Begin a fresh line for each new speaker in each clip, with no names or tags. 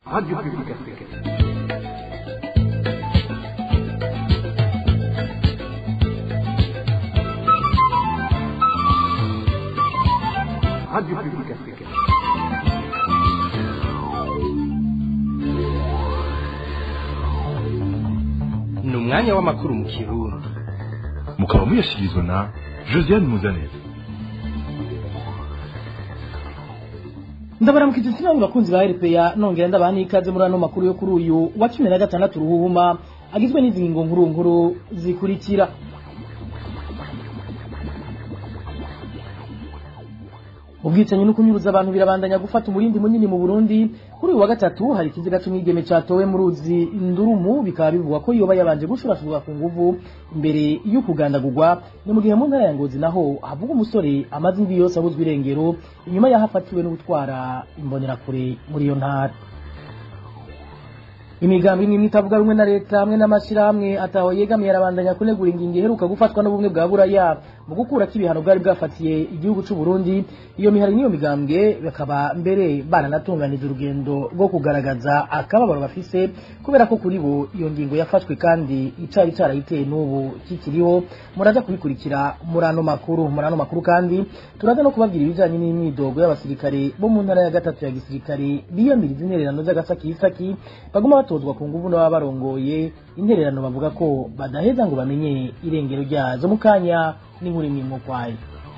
Radio Publique Africaine. Radio Publique Africaine.
ni umwanya w'amakuru mu kirundi
mukaba muyashyikirizwa na josiane muzaneza
ndabaramukije sinabwe bakunzi ba RPA nongera ndabaha n'ikaze muri ano makuru yo kuri uyu wa cumi na gatandatu ruhuhuma agizwe n'izi ngingo nkuru nkuru zikurikira ubwicanyi no kunyuruza abantu birabandanya gufata umurindi munini mu Burundi kuri uyu wa gatatu hari ikiziga c'umwigeme catowe mu ruzi Ndurumu bikaba bivugwa ko yoba yabanje gushurashurwa ku nguvu imbere yo kugandagurwa ni mu gihe mu ntara ya Ngozi naho havuga umusore amaze indwi yose abuzwa irengero inyuma yaho afatiwe no gutwara imbonerakure muri iyo ntara imigambi imwe itavuga rumwe na leta hamwe n'amashirahamwe ataho yegamiye arabandanya kunegura ingingo iheruka gufatwa n'ubumwe bwa buraya mu gukurako ibihano bwari bwafatiye igihugu c'u Burundi iyo mihari n'iyo migambwe bakaba mbere baranatunganije urugendo rwo kugaragaza akababaro bafise kubera ko kuri bo iyo ngingo yafashwe kandi icari carayiteye n'ubu kikiriho muraza kubikurikira muri ano makuru muri ano makuru kandi turaza no kubabwira ibijanye n'imyidogo y'abasirikare bo mu ntara ya gatatu ya gisirikare biyamiriza intererano z'agasakisaki baguma batozwa ku nguvu n'ababa barongoye intererano bavuga ko badaheza ngo bamenye irengero ryazo mu kanya n'inkuru imwe imwe ukwayo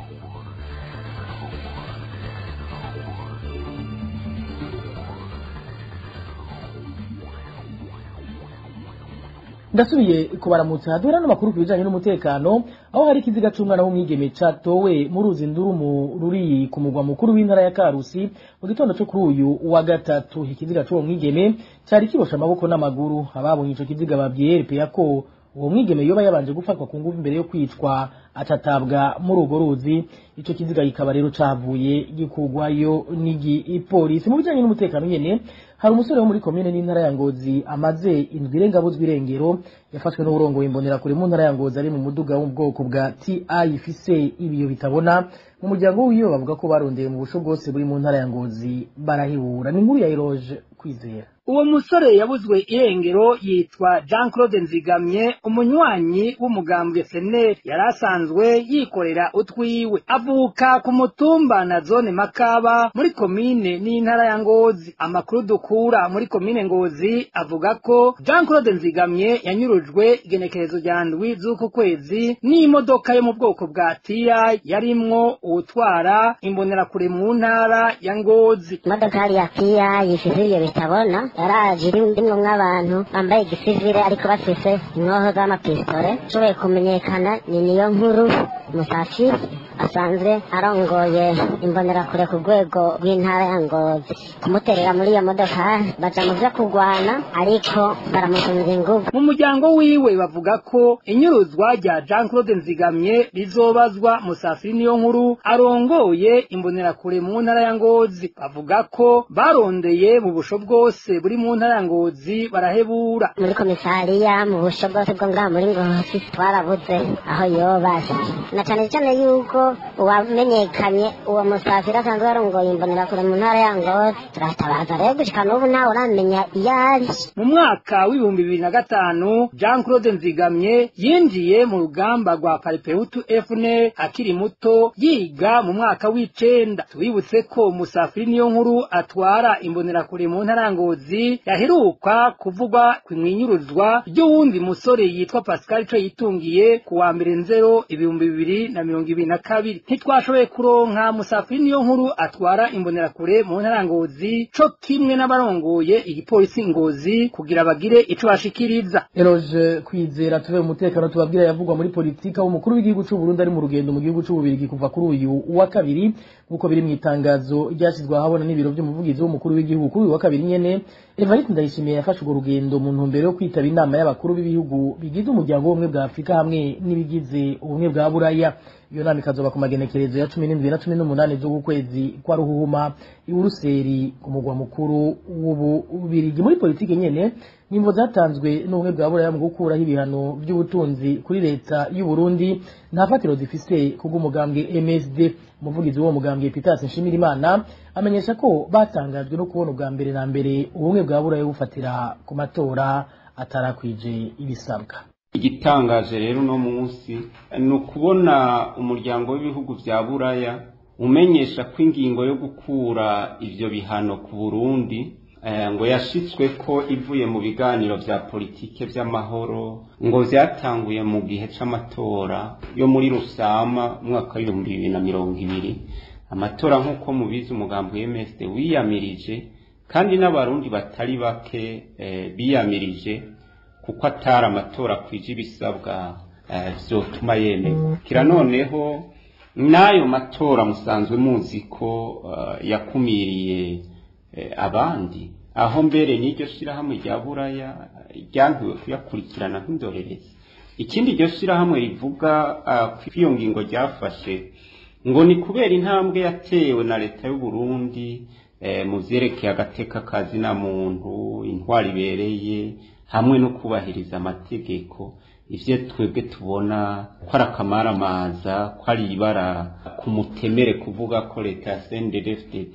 ndasubiye kubaramutsa duhera n'amakuru ku bijanye n'umutekano aho hari ikiziga c'umwana w'umwigeme catowe mu ruzi ndurumu ruri ku mugwa mukuru w'intara ya karusi mu gitondo co kuri uyu wa gatatu ikiziga c'uwo mwigeme cari kibosha amaboko n'amaguru ababonye ico kiziga babwiye RPA ko uwo mwigeme yoba yabanje gufatwa ku nguvu imbere yo kwicwa acatabwa muri urwo ruzi ico kiziga kikaba rero cavuye gikurwayo n'igipolisi mu bijanye n'umutekano nyene hari umusore wo muri komine n'intara ya Ngozi amaze indwi irenga abuzwa irengero yafashwe n'uburongoye imbonerakure mu ntara ya Ngozi ari mu muduga wo mu bwoko bwa TI ifise ibiyo bitabona mu muryango wiwe bavuga ko barondeye mu busho bwose buri mu ntara ya Ngozi barahibura ni inkuru ya Eroge kwizera
uwo musore yabuzwe irengero yitwa jean claude nzigamye umunywanyi w'umugambwe seneri yari asanzwe yikorera utwiwe avuka ku mutumba na zone makaba muri komine n'intara ya ngozi amakuru dukura muri komine ngozi avuga ko jean claude nzigamye yanyurujwe igenekerezo rya ndwi z'uku kwezi n'imodoka yo mu bwoko bwa tiya yarimwo uwutwara imbonerakure mu ntara ya ngozi
imodokari ya piya yishize ibyo bitabona yaraje irimwo nk'abantu bambaye igisivire ariko bafise inkoho z'amapistole nshoboye kumenyekana ni niyo nkuru musafi asanzwe arongoye imbonerakure ku rwego rw'intara ya ngozi kumuterera muri iyo modoka baja mu vyo kurwana ariko baramusunza inguvu
mu muryango wiwe bavuga ko inyuruzwa rya jean claude nzigamye rizobazwa musafiri niyo nkuru arongoye imbonerakure mu ntara ya ngozi bavuga ko barondeye mu busho bwose buri mu ntara ya ngozi barahebura
muri komisariya mu busho bwose bwo ngaha muri ngozi twarabuze aho yobaje na cane cane yuko uwamenyekanye uwo musafiri asanzwe yarongoye imbonerakure mu ntara ya ngozi turatabaza rero gushika n'ubu nawe uramenya iyo ari
mu mwaka w'ibihumbi bibiri na gatanu jean claude nzigamye yinjiye mu rugamba rwa paripeutu fne akiri muto yiga mu mwaka w'icenda tubibutse ko musafiri niyo nkuru atwara imbonerakure mu ntara ya ngozi yaheruka kuvugwa ku mwinyuruzwa ry'uwundi musore yitwa pascal co yitungiye ku wa mbere nzero ibihumbi bibiri na mirongo ibiri na kabiri ntitwashoboye kuronka musafiri niyo nkuru atwara imbonerakure mu ntara ya ngozi co kimwe n'abarongoye igipolisi ngozi kugira bagire ico bashikiriza
Eroge kwizera tube umutekano tubabwira yavugwa muri politika umukuru w'igihugu c'u Burundi ari mu rugendo mu gihugu c'u Bubiligi kuva kuri uyu wa kabiri nkuko biri mu itangazo ryashyizwe ahabona n'ibiro by'umuvugizi w'umukuru w'igihugu kuri uyu wa kabiri nyene Evariste Ndayishimiye yafashe urwo rugendo mu ntumbero yo kwitaba inama y'abakuru b'ibihugu bigize umuryango w'ubumwe bwa Afurika hamwe n'ibigize ubumwe bwa Buraya iyo nama ikazoba ku magenekerezo ya cumi n'indwi na cumi n'umunani z'ukwezi kwa ruhuhuma i buruseli ku mugwa mukuru w'ububirigi muri politiki nyene nimvo zatanzwe n'ubumwe bwa buraya mu gukuraho ibihano by'ubutunzi kuri leta y'u Burundi nta fatiro zifise kubw'umugambwe MSD umuvugizi w'uwo mugambwe Peter Nshimirimana amenyesha ko batangajwe no kubona ubwa mbere na mbere ubumwe bwa buraya bufatira ku matora atarakwije ibisabwa
igitangaje rero uno munsi ni ukubona umuryango w'ibihugu bya buraya umenyesha ko ingingo yo gukura ivyo bihano ku burundi ngo yashitswe ko ivuye mu biganiro vya politike vy'amahoro ngo vyatanguye mu gihe c'amatora yo muri rusama umwaka w'ibihumbi bibiri na mirongo ibiri amatora nk'uko mubizi umugambi w'MSD wiyamirije kandi n'abarundi batari bake biyamirije kuko atari amatora kwije ibisabwa vyotuma yemerwa kira noneho n'ayo matora musanzwe muzi ko yakumiriye abandi aho mbere n'iryo shirahamwe rya buraya ryantuwe kuyakurikirana nk'indorerezi ikindi iryo shirahamwe rivuga ko iyo ngingo ryafashe ngo ni kubera intambwe yatewe na leta y'u Burundi mu vyerekeye agateka kazina muntu intwari ibereye hamwe no kubahiriza amategeko ivyo twebwe tubona ko ari akamaramaza ko ari ibara ku mutemere kuvuga ko leta ya CNDD-FDD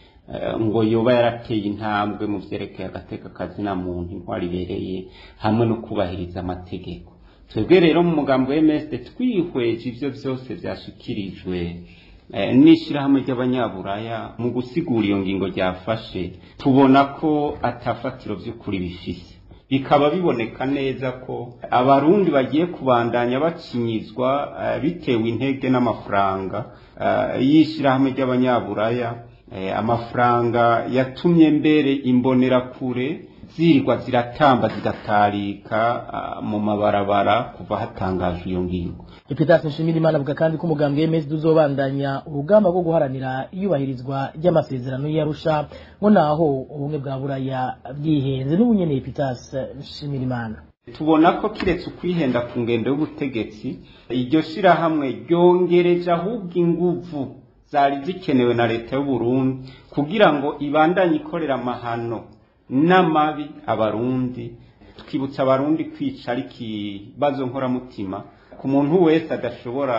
ngo yoba yarateye intambwe mu vyerekeye agateka kazina muntu intwari ibereye hamwe no kubahiriza amategeko twebwe rero mu mugambo wa MSD twihweje ivyo vyose vyashikirijwe n'ishirahamwe ry'abanyaburaya mu gusigura iyo ngingo ryafashe tubona ko atafatiro vy'ukuri bifise bikaba biboneka neza ko abarundi bagiye kubandanya bacinyizwa bitewe intege n'amafaranga y'ishirahamwe ry'abanyaburaya amafaranga yatumye mbere imbonerakure zirwa ziratamba zigatarika mu mabarabara kuva hatangajwe iyo ngingo
Epitase Nshimirimana avuga kandi ko umugambwe MSD uzobandanya urugamba rwo guharanira iyubahirizwa ry'amasezerano y'Arusha ngo naho ubumwe bwa buraya bwihenze n'ubunyene Epitase Nshimirimana
tubona ko kiretse ukwihenda ku ngendo y'ubutegetsi iryo shirahamwe ryongereje ahubwo inguvu zari zikenewe na leta y'u Burundi kugira ngo ibandanye ikorera amahano n'amabi abarundi twibutsa abarundi kwica ari ikibazo nkoramutima ku muntu wese adashobora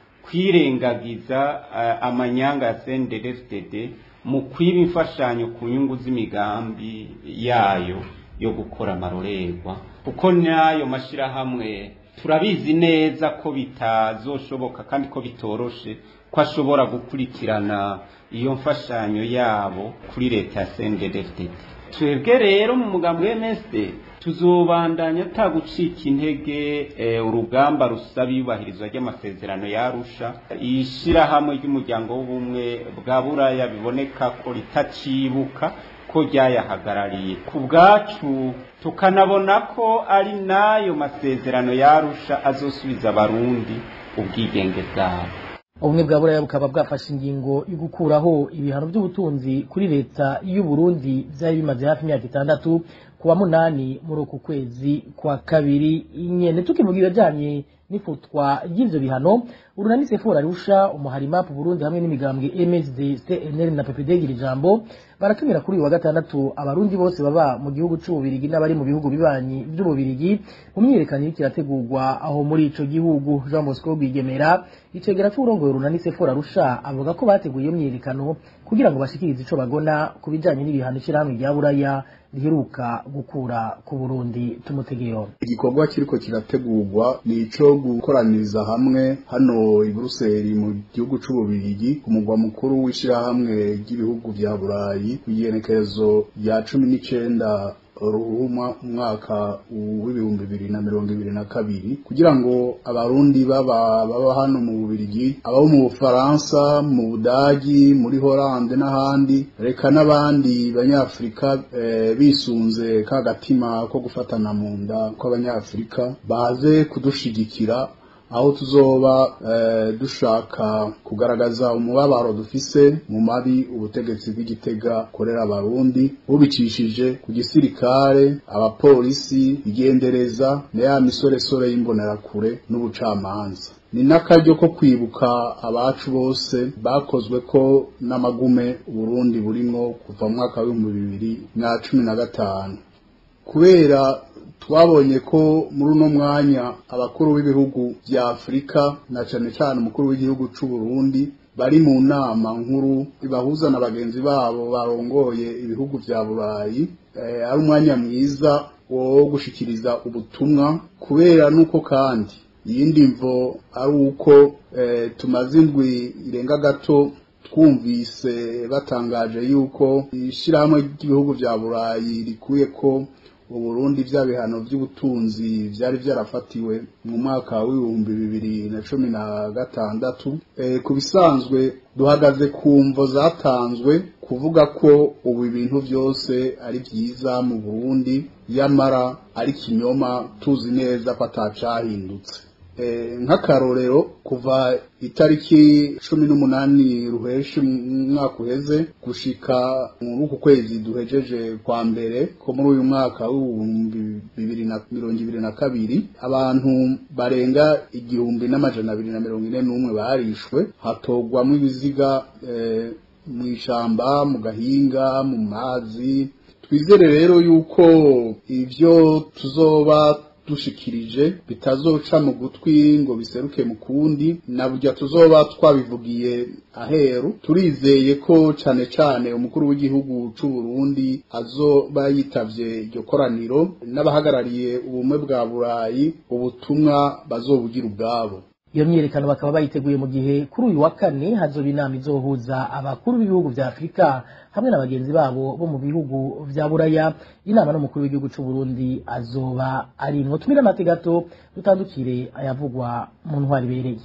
kwirengagiza uh, amanyanga ya CNDD-FDD mu kwiba imfashanyo ku nyungu z'imigambi yayo yo gukora amarorerwa kuko n'ayo mashirahamwe turabizi neza ko bitazoshoboka kandi ko bitoroshe ko ashobora gukurikirana iyo mfashanyo yabo kuri leta ya CNDD-FDD twebwe rero mu mugambi wa MSD tuzobandanya atagucika intege urugamba rusaba iyubahirizwa ry'amasezerano yarusha ishirahamwe ry'umuryango w'ubumwe bwa buraya biboneka ko ritacibuka ko ryayahagarariye ku bwacu tukanabona ko ari n'ayo masezerano yarusha azosubiza abarundi ubwigenge bwabo
ubumwe bwa buraya bukaba bwafashe ingingo yo gukuraho ibihano by'ubutunzi kuri leta y'u Burundi byari bimaze hafi imyaka itandatu kuwa munani muri uku kwezi kwa kabiri nyene tukivuga ibijanye n'ifutwa ry'ivyo bihano urunani sefora rusha umuharimapu burundi hamwe n'imigambwe msd cnl na ppd gira ijambo baratumira kuri uyu wa gatandatu abarundi bose baba mu gihugu c'ububirigi n'abari mu bihugu bibanyi vy'ububirigi mu myiyerekano iriko irategurwa aho muri ico gihugu jean bosco rwigemera icegera c'uburongoye urunani sefora rusha avuga ko bateguye iyo myiyerekano kugira ngo bashikirize ico bagona ku bijanye n'ibihano ishirahamwe rya buraya riheruka gukura ku Burundi tumutegero
igikorwa kiriko kirategurwa ni ico gukoraniriza hamwe hano i Buruseli mu gihugu c'ububirigi ku mugwa mukuru w'ishirahamwe ry'ibihugu vya Burayi igenekerezo rya cumi n'icenda ruhuma umwaka w'ibihumbi bibiri na mirongo ibiri na kabiri kugira ngo abarundi baba baba hano mu bubirigi ababo mu bufaransa mu budagi muri horande n'ahandi reka n'abandi banyafurika e, bisunze ka gatima ko gufatana mu nda kw'abanyafurika baze kudushigikira aho tuzoba eh, dushaka kugaragaza umubabaro dufise mu mabi ubutegetsi bw'igitega korera abarundi bubicishije ku gisirikare abapolisi igendereza na ya misoresore y'imbonerakure n'ubucamanza ni n'akaryo ko kwibuka abacu bose bakozwe ko n'amagume Burundi burimwo kuva mu mwaka w'ibihumbi bibiri na cumi na gatanu kubera twabonye ko muri uno mwanya abakuru b'ibihugu vya Afurika na cane cane umukuru w'igihugu c'u Burundi bari mu nama nkuru ibahuza na bagenzi babo barongoye ibihugu vya Burayi eh, ari umwanya mwiza wo gushikiriza ubutumwa kubera nuko kandi iyindi mvo ari uko eh, tumaze indwi irenga gato twumvise batangaje yuko ishirahamwe ry'ibihugu vya Burayi rikuye ko Uburundi vya bihano vy'ubutunzi vyari vyarafatiwe mu mwaka w'ibihumbi bibiri na cumi na gatandatu e, ku bisanzwe duhagaze ku mvo zatanzwe kuvuga ko ubu ibintu vyose ari vyiza mu Burundi yamara ari kinyoma tuzi neza ko atacahindutse nk'akarorero kuva itariki cumi n'umunani ruheshi umwaka uheze gushika muri uku kwezi duhejeje kwa mbere ko muri uyu mwaka w'ibihumbi bibiri na mirongo ibiri na kabiri abantu barenga igihumbi n'amajana abiri na mirongo ine n'umwe barishwe hatogwamo ibiziga mu ishamba mu gahinga mu mazi twizere rero yuko ivyo tuzoba dushikirije bitazoca mu gutwi ngo biseruke mu kundi na burya tuzoba twabivugiye aheru turizeye ko cane cane umukuru w'igihugu c'u Burundi azoba yitavye iryo koraniro n'abahagarariye ubumwe bwa Burayi ubutumwa bazobugira ubwabo
iyo myiyerekano bakaba bayiteguye mu gihe kuri uyu wa kane hazoba inama izohuza abakuru b'ibihugu vya afurika hamwe na bagenzi babo bo mu bihugu vya buraya inama n'umukuru w'igihugu c'u Burundi azoba arimwo tumire amate gato dutandukire ayavugwa mu ntwari ibereye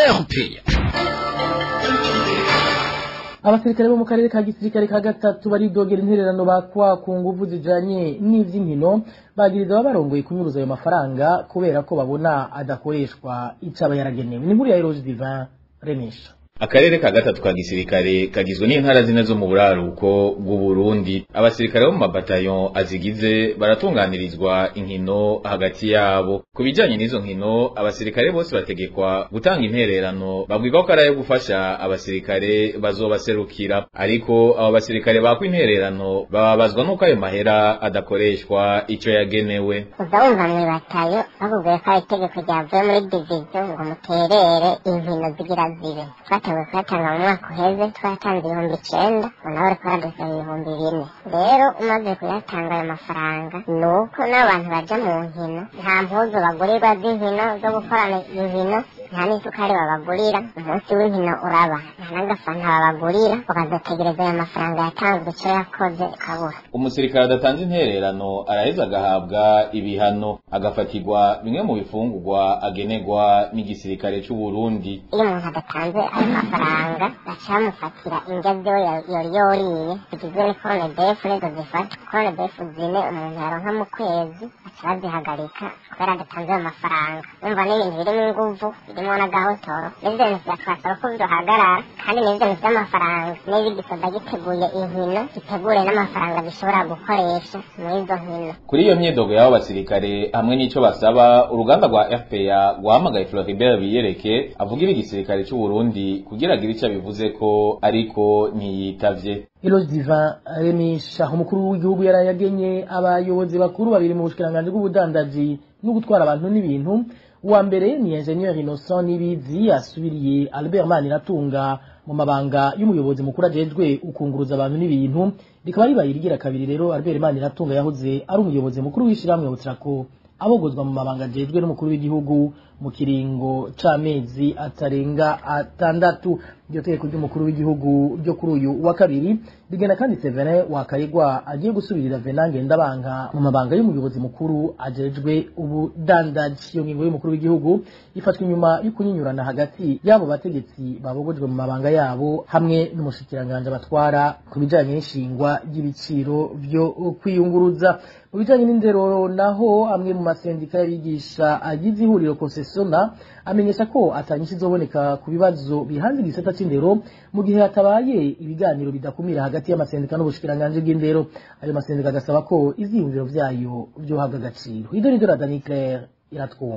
abasirikare bo mu karere ka gisirikare ka gatatu baridogera intererano bakwa ku nguvu zijanye n'ivy'inkino bagiriza baba barongoye kunyuruza ayo mafaranga kubera ko babona adakoreshwa icaba yaragenewe ni nkuru ya Eroge Divin Renisha
akarere ka gatatu ka gisirikare kagizwe n'intara zine zo mu buraruko bw'u Burundi abasirikare bo mu mabatayon azigize baratunganirizwa inkino hagati yabo ku bijanye n'izo nkino abasirikare bose bategekwa gutanga intererano babwirwa ko ari ayo gufasha abasirikare bazobaserukira ariko abo basirikare bakwa intererano bababazwa n'uko ayo mahera adakoreshwa ico yagenewe
uza wumva mwibatayo bakubwiye ko ari itegeko ryavuye muri diviziyo ngo muterere inkino zigira zibe twatewe kuyatanga mu mwaka uheze twatanze ibihumbi icenda ngo nawe ariko baradusaba ibihumbi bine rero umaze kuyatanga ayo mafaranga ni uko n'abantu baja mu nkino nta mpuzu bagurirwa z'inkino zo gukorana inkino nta n'isukari babagurira umunsi w'inkino uraba nta n'agafanta babagurira ukazategereza ayo mafaranga yatanzwe ico yakoze ukabura
umusirikare adatanze intererano araheza agahabwa ibihano agafatirwa bimwe mu bifungurwa agenerwa n'igisirikare c'u Burundi
iyo umuntu adatanze ayo mafaranga baca bamufatira indya vyo yari yoriye zigizwe n'ikorone defu nizo zifata korone defu zine umuntu yaronka mu kwezi baca bazihagarika kubera adatanze ayo mafaranga umva n'ibintu birimo inguvu birimo n'agahotoro n'ivyo bintu vyatwasaba ko vyohagarara kandi n'ivyo bintu vy'amafaranga niba igisoda giteguye inkino gitegure n'amafaranga bishobora gukoresha muri izo nkino
kuri iyo myidogo y'abo basirikare hamwe n'ico basaba uruganda rwa FPA rwahamagaye Floribert Biyereke avugira igisirikare c'u Burundi kugira agire ico abivuze ko ariko ntiyitavye
Eloge Divin Remisha umukuru w'igihugu yaraye agenye abayobozi bakuru babiri mu bushikiranganji bw'ubudandaji no gutwara abantu n'ibintu uwa mbere ni Engineer Innocent Nibizi asubiriye Albert Maniratunga mu mabanga y'umuyobozi mukuru ajejwe ukunguruza abantu n'ibintu rikaba ribaye irigira kabiri rero Albert Maniratunga yahoze ari umuyobozi mukuru w'ishiramwe Butrako abogozwa mu mabanga ajejwe n'umukuru w'igihugu mu kiringo c'amezi atarenga atandatu iryo tegeko ry'umukuru w'igihugu ryo kuri uyu wa kabiri rigena kandi Severin Wakayigwa agiye gusubirira Venange Ndabanka mu mabanga y'umuyobozi mukuru ajejwe ubudandaji iyo ngingo y'umukuru w'igihugu ifatwa inyuma y'ukunyinyurana hagati y'abo bategetsi babogojwe mu mabanga yabo hamwe n'umushikiranganje batwara ku bijanye n'ishingwa ry'ibiciro vyo kwiyunguruza mu bijanye n'indero naho amwe mu masendika y'abigisha agize ihuriro konsesona amenyesha ko atanyinshi izoboneka ku bibazo bihanze igisata c'indero mu gihe hatabaye ibiganiro bidakumira hagati y'amasendika n'ubushikiranganji bw'indero ayo masendika agasaba ko ivyiyumviro vyayo vyohabwa agaciro idore idora dani claire iratwumva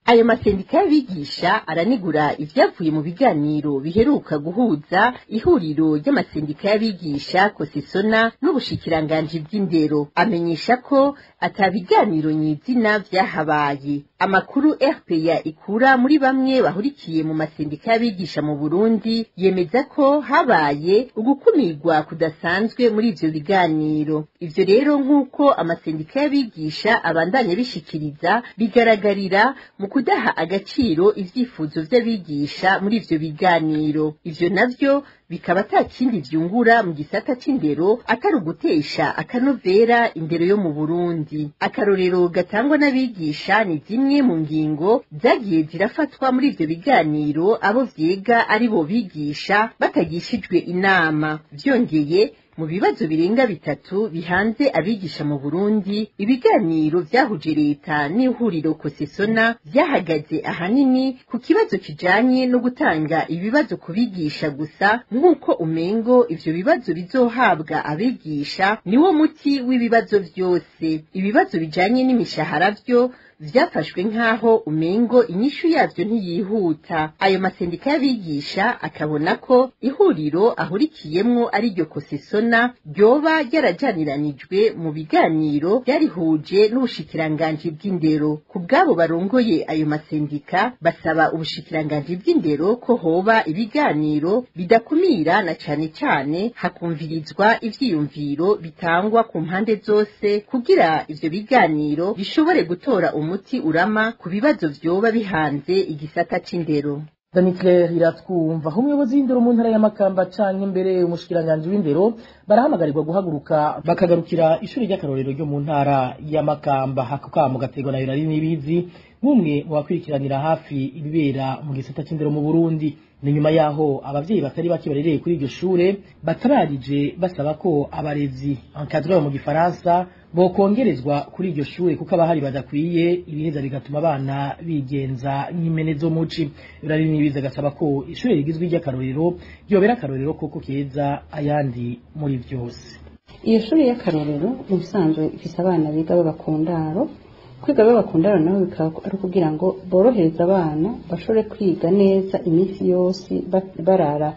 ayo masendika y'abigisha aranigura ivyavuye mu biganiro biheruka guhuza ihuriro ry'amasendika y'abigisha kosisona n'ubushikiranganji bw'indero amenyesha ko ata biganiro nyizina vyahabaye amakuru rpa ikura muri bamwe bahurikiye mu masendika y'abigisha mu burundi yemeza ko habaye ugukumirwa kudasanzwe muri ivyo biganiro ivyo rero nk'uko amasendika y'abigisha abandanya bishikiriza bigaragarira mu kudaha agaciro ivyifuzo vy'abigisha muri ivyo biganiro ivyo navyo bikaba ata kindi vyungura mu gisata c'indero atari ugutesha akanovera indero yo mu burundi akarorero gatangwa n'abigisha ni zimwe mu ngingo zagiye zirafatwa muri ivyo biganiro abo vyega ari bo bigisha batagishijwe inama vyongeye mu bibazo birenga bitatu bihanze abigisha mu Burundi ibiganiro vyahuje leta n'ihuriro kosesona vyahagaze ahanini ku kibazo kijanye no gutanga ibibazo ku bigisha gusa nk'uko umengo ivyo bibazo bizohabwa abigisha niwo muti w'ibibazo vyose ibibazo bijanye n'imishahara vyo vyafashwe nk'aho umengo inyishu yavyo ntiyihuta ayo masendika y'abigisha akabona ko ihuriro ahurikiyemwo ari ryo kosesona ryoba ryarajaniranijwe mu biganiro vyarihuje n'ubushikiranganji bw'indero ku bw'abo barongoye ayo masendika basaba ubushikiranganji bw'indero ko hoba ibiganiro bidakumira na cane cane hakumvirizwa ivyiyumviro bitangwa ku mpande zose kugira ivyo biganiro bishobore gutora umuti urama ku bibazo vyoba bihanze igisata c'indero
Danicler iratwumva umuyobozi w'indero mu ntara y'amakamba canke mbere umushikiranganji w'indero barahamagarirwa guhaguruka bakagarukira ishuri ry'akarorero ryo mu ntara y'amakamba hako kamo gategwa na Yonari Nibizi nk'umwe mu bakurikiranira hafi ibibera mu gisata c'indero mu Burundi ni nyuma yaho abavyeyi batari bake barereye kuri iryo shure batabarije basaba ko abarezi encadreur mu gifaransa bokongerezwa kuri iryo shure kuko abahari badakwiye ibiheza bigatuma abana bigenza nk'impene zo muci birari nibiza gasaba ko ishure rigizwe ry'akarorero ryobera akarorero koko keza ayandi muri vyose
iyo shuri y'akarorero mu bisanzwe ifise abana biga b'abakundaro kwiga b'abakundaro nabo bikaba ari ukugira ngo borohereze abana bashobore kwiga neza iminsi yose barara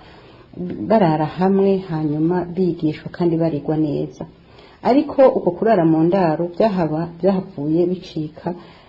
barara hamwe hanyuma bigishwa kandi barigwa neza ariko uko kurara mu ndaro byahaba byahavuye bicika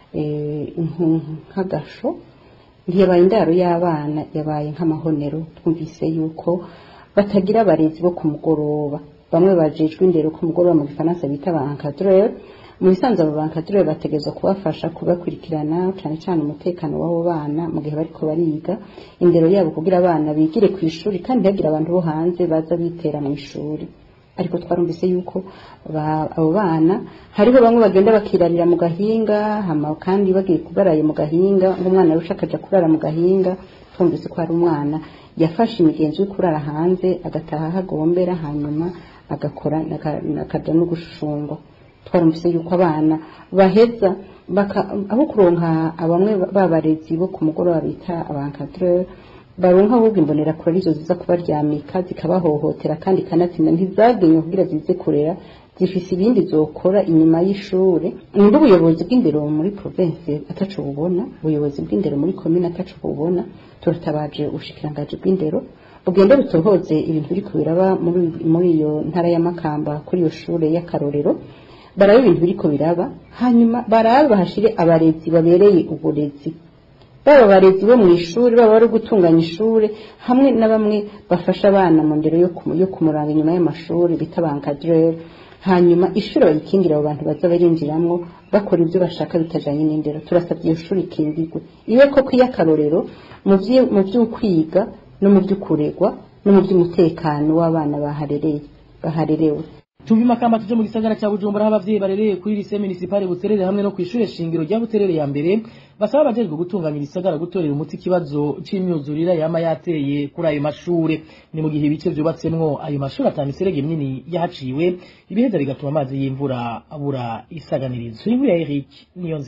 nk'agasho ntiyabaye indaro y'abana yabaye nk'amahonero twumvise yuko batagira abarezi bo ku mugoroba bamwe bajejwe indero ku mugoroba mu gifaransa bita ba encadreur mu bisanzwe abo bankadreur bategerezwa kubafasha kubakurikirana cyane cyane umutekano w'abo bana mu gihe bariko bariga indero yabo kugira abana bigire ku ishuri kandi ntihagire abantu bo hanze baza bitera mu ishuri ariko twarumvise yuko abo bana hariho bamwe bagenda bakirarira mu gahinga hama kandi bagiye kubaraye mu gahinga ng'umwana arusha akaja kurara mu gahinga twumvise ko hari umwana yafashe imigenzo yo kurara hanze agataha hagombera hanyuma agakora akaja no gushushungwa twarumvise yuko abana baheza aho kuronka bamwe babarezi bo ku mugoroba bita abankadreur baronka ahubwo imbonera kure arizo ziza kubaryamika zikabahohotera kandi kanatsinda ntizagenywe kugira zize kurera zifise ibindi zokora inyuma y'ishure nimba ubuyobozi bw'indero muri province ataco bubona ubuyobozi bw'indero muri komine ataco bubona turatabaje ubushikirangaji bw'indero bugende butohoze ibintu biriko biraba muri iyo ntara y'amakamba kuri iyo shure y'akarorero barabe ibintu biriko biraba hanyuma barabe bahashire abarezi babereye uburezi baba abarezi bo mu ishuri baba bari gutunganya ishuri hamwe na bamwe bafasha abana mu ndero yo kumuranga inyuma y'amashuri bita bankadreur hanyuma ishuri bayikingira abo bantu baza barinjiramwo bakora ibyo bashaka bitajanye n'indero turasabye iyo shuri ikingirwe ibe koko iy'akarorero mu vy'ukwiga no mu vy'ukuregwa no mu vy'umutekano w'abana baharereye baharerewe
Tuvi makamba tuje mu gisagara cya Bujumbura aho abavyeyi barereye kuri lycée municipale Buterere hamwe no kwishure shingiro rya Buterere ya mbere basaba abajejwe gutunganya ibisagara gutorera umuti ikibazo c'imyuzurira yama yateye kuri ayo mashure ni mu gihe ibice vyubatsemwo ayo mashure atanu iserege minini yahaciwe ibiheza bigatuma amazi y'imvura abura isaganirizo inkuru ya Eric niyo nzima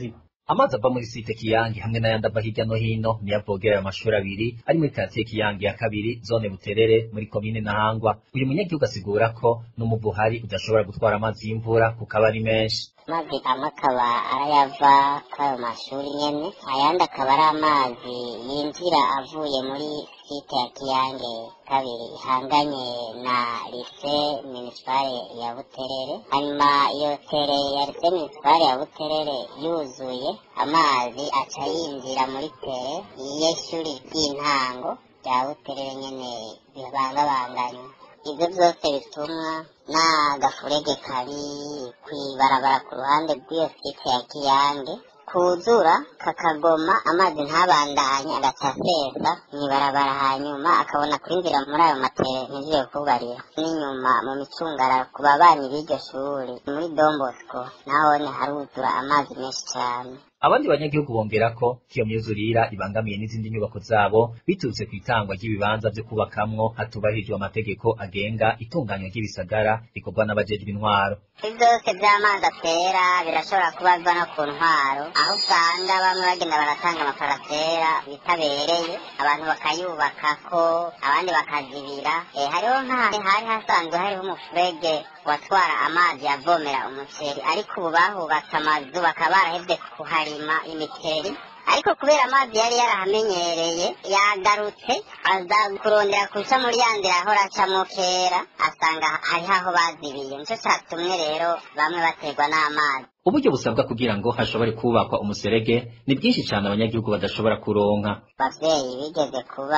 amazi ava muri site kiyange hamwe n'ayandi ava hirya no hino niyo avogera ayo mashuri abiri ari muri karitsiye kiyange ya kabiri zone buterere muri komine ntahangwa uyu munyagihugu asigura ko n'umuvu uhari udashobora gutwara amazi y'imvura kuko aba ari menshi
amazi amwe akaba arayava kuri ayo mashuri nyene ayandi akaba ari amazi yinjira avuye muri site ya kiyange kabiri ihanganye na lise minisipale ya buterere hanyuma iyo tere ya lise minisipale ya buterere yuzuye amazi aca yinjira muri tere y'ishuri ry'intango rya buterere nyene bibangabanganywa ibyo byose bitumwa n'agafurege kari kw'ibarabara ku ruhande rw'iyo site ya kiyange kuzura kakagoma amazi ntabandanye agaca asesa mw'ibarabara hanyuma akabona kwinjira muri ayo matere ntiziye kubarira n'inyuma mu micungara ku babanyi b'iryo shuri muri dombosco nahone haruzura amazi menshi cyane
abandi banyagihugu bongera ko iyo myuzurira ibangamiye n'izindi nyubako zabo biturutse ku itangwa ry'ibibanza vyo kubakamwo hatubahirijwe amategeko agenga itunganywa ry'ibisagara rikorwa n'abajejwe intwaro
ibyo byose by'amazi atera birashobora kuba biva no ku ntwaro aho usanga bamwe bagenda baratanga amaparasera bitabereye abantu bakayubakako abandi bakazibira eh, hariho nk'ahantu hari hasanzwe hariho umufurege watwara amazi yavomera umuceri ariko ubu bahubatse amazu bakaba barahevye kuharima imiceri ariko kubera amazi yari yarahamenyereye yagarutse aza kurondera kuca muri ya nzira ahora acamo kera asanga hariho aho bazibiye nico catumwe rero bamwe baterwa n'amazi
uburyo busabwa kugira ngo hashobore kubakwa umuserege ni bwinshi cyane abanyagihugu badashobora kuronka
abavyeyi bigeze kuba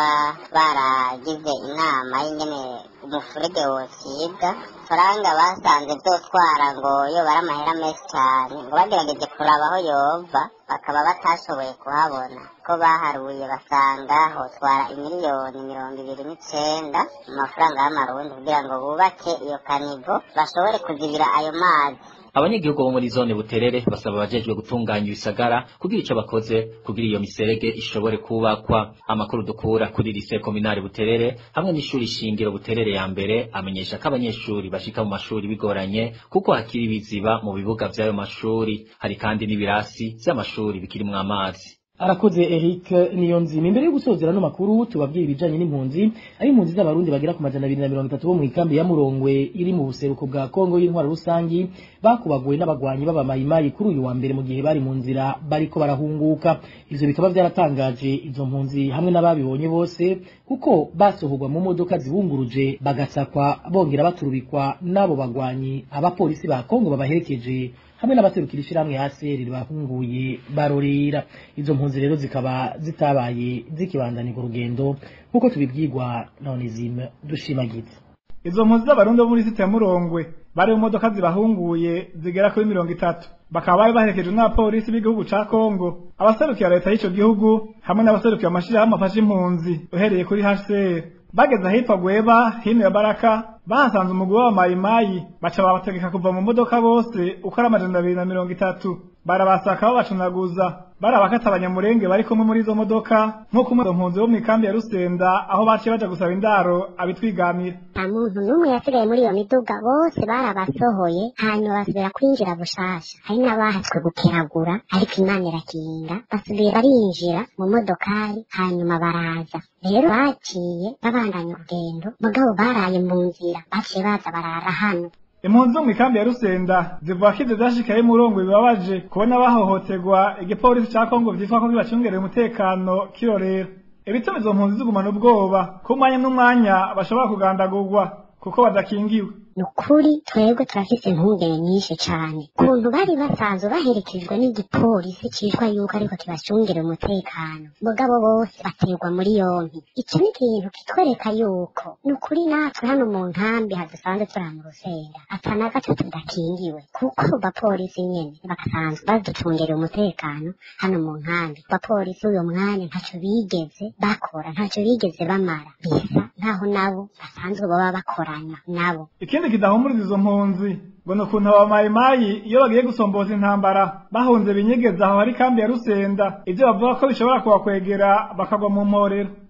baragize inama y'ingene umufurege wocibwa faranga basanze vyotwara ngo yo bari amahera menshi cyane ngo bagerageje kuraba aho yova bakaba batashoboye kuhabona ko baharuye basanga hotwara imiliyoni mirongo ibiri n'icenda mu mafaranga y'amarundi kugira ngo bubake iyo kanivo bashobore kuzibira ayo mazi
abanyagihugu bo muri zone buterere basaba abajejwe gutunganya ibisagara kugira ico bakoze kugira iyo miserege ishobore kubakwa amakuru dukura kuri lise kominari buterere hamwe n'ishuri shingiro buterere ya mbere amenyesha ko abanyeshuri bashika mu mashuri bigoranye kuko hakiri ibiziba mu bibuga vy'ayo mashuri hari kandi n'ibirasi vy'amashuri bikirimwo amazi
arakoze Eric Niyonzima imbere yo gusozera no makuru tubabwira ibijanye n'impunzi ari impunzi z'abarundi bagera ku majana abiri na mirongo itatu bo mu ikambi ya Murongwe iri mu buseruko bwa Kongo y'intwaro rusangi bakubaguwe n'abagwanyi b'abamayimayi kuri uyu wa mbere mu gihe bari mu nzira bariko barahunguka ivyo bikaba byaratangaje izo mpunzi hamwe n'ababibonye bose kuko basohorwa mu modoka zibunguruje bagasakwa bongera baturubikwa n'abo bagwanyi abapolisi ba Kongo babaherekeje hamwe n'abaserukira ishyirahamwe haseri bahunguye barorera izo mpunzi rero zikaba zitabaye zikibandanirwa urugendo nk'uko tubibwirwa na onizime dushimagiza
izo mpunzi z'abarundi bo muri site ya murongwe bari mu modoka zibahunguye zigera kuri mirongo itatu bakaba bari baherekejwe n'abapolisi b'igihugu ca kongo abaserukira leta y'ico gihugu hamwe n'abaserukira amashirahamwe afasha impunzi uhereye kuri hcr bageze ahitwa gweba hino ya baraka bahasanze umugwi w'abamayimayi baca babategeka kuva mu modoka bose uko ari amajana abiri na mirongo itatu barabasaka babacunaguza barabakata abanyamurenge bari kumwe muri izo modoka nk'uko umwe mpunzi wo mu ikambi ya rusenda aho baciye baja gusaba indaro abitwigamira
nta muntu n'umwe yasigaye muri iyo miduga bose barabasohoye hanyuma basubira kwinjira bushasha hari n'abahatswe gukeragura ariko imana irakinga basubira barinjira mu modokari hanyuma baraza rero baciye babandanya urugendo mugabo baraye mu nzira baciye baza barara hano
impunzi zo mu ikambi ya rusenda zivuga ko ivyo vyashikaye murongo bibabaje kubona bahohoterwa igipolisi ca kongo vyitwa ko kibacungereye umutekano kirorera ibituma izo mpunzi zigumana ubwoba ko umwanya n'umwanya bashobora kugandagurwa kuko badakingiwe
ni ukuri twebwe turafise impungenge nyinshi cane ukuntu bari basanzwe baherekejwe n'igipolisi citwa yuko ariko kibacungera umutekano mugabo bose baterwa muri yompi ico ni ikintu kitwereka yuko ni ukuri natwe hano mu nkambi hadusanzwe turi mu rusenda ata na gato tudakingiwe kuko bapolisi nyene bagasanzwe baducungerera umutekano hano mu nkambi bapolisi uyo mwanya ntaco bigeze bakora ntaco bigeze bamara bisa nkaho nabo basanzwe baba bakorana nabo
ikindi kidahumuriza izo mpunzi ngo ni ukuntu abamayimayi iyo bagiye gusomboza intambara bahunze binyegeza aho hari kambi ya rusenda ivyo bavuga ko bishobora kubakwegera bakagwa mu mporero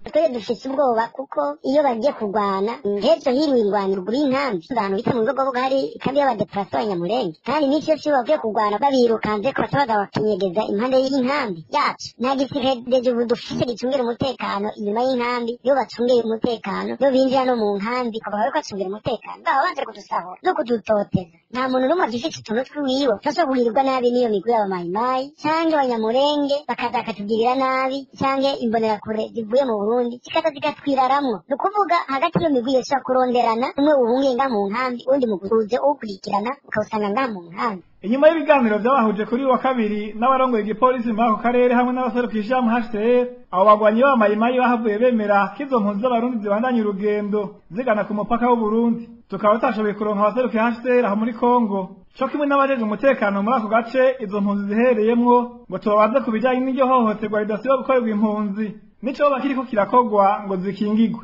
twebwe dufite ubwoba kuko iyo bagiye kurwana nk'ejo hiriwe ingwano ruguru y'inkambi ahantu bita mu bigogobogo hari ikambi y'abadeplase b'abanyamurenge kandi n'icyo cyo bagiye kurwana babirukanze ko basabaga bakinyegeza impande y'inkambi yacu nta gisirikare ubu dufite gicungira umutekano inyuma y'inkambi iyo bacungiye umutekano iyo binjira no mu nkambi bakaba bariko bacungira umutekano baba baje kudusahura no kudutoteza nta muntu n'umwe agifite utuntu twiwiwe tushobora kugirirwa nabi n'iyo migwi y'abamayimayi cyangwa abanyamurenge bakaza bakatugirira nabi cyangwa imbonerakure zivuye mu burundi zikaza zigatwiraramwo ni ukuvuga hagati y'iyo migwi yose kuronderana umwe uhungiye nga mu nkambi uwundi muguze uwukurikirana ukawusanga nga mu nkambi
inyuma y'ibiganiro byabahuje kuri uyu wa kabiri n'abarongoye igipolisi muri ako karere hamwe n'abaserukisha mu HCR abo bagwanyi b'amayimayi bahavuye bemera ko izo mpunzi z'abarundi zibandanya urugendo zigana ku mupaka w'uburundi tukaba tutashoboye kuronka abaserukiye HCR aho muri Kongo co kimwe n'abajejwe umutekano muri ako gace izo mpunzi zihereyemwo ngo tubabaze ku bijanye n'iryo hohoterwa ridasiba gukorerwa impunzi nico bakiriko kirakogwa ngo zikingigwe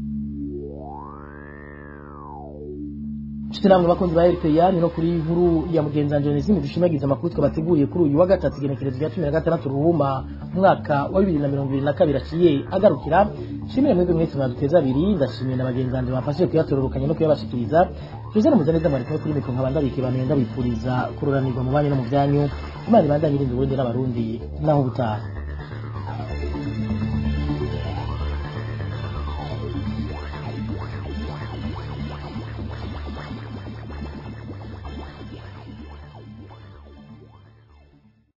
Nshuti namwe bakunzi ba RPA ni no kuri inkuru ya mugenzi wanje Onesime dushimagiza amakuru twabateguriye kuri uyu wa gatatu igenekerezo rya cumi na gatandatu ruhuma umwaka wa bibiri na mirongo ibiri na kabiri aciye agarukira nshimire mwebwe mwese mwaduteza abiri ndashimiye na bagenzi banje bafashije kuyatororokanya no kuyabashikiriza Jose Muzaneza mwari kumwe kuri mikro nkaba ndabika abantu ndabipfuriza kuroranirwa mu banyu no mu byanyu Imana ibandanye irinda Uburundi n'abarundi naho ubutaha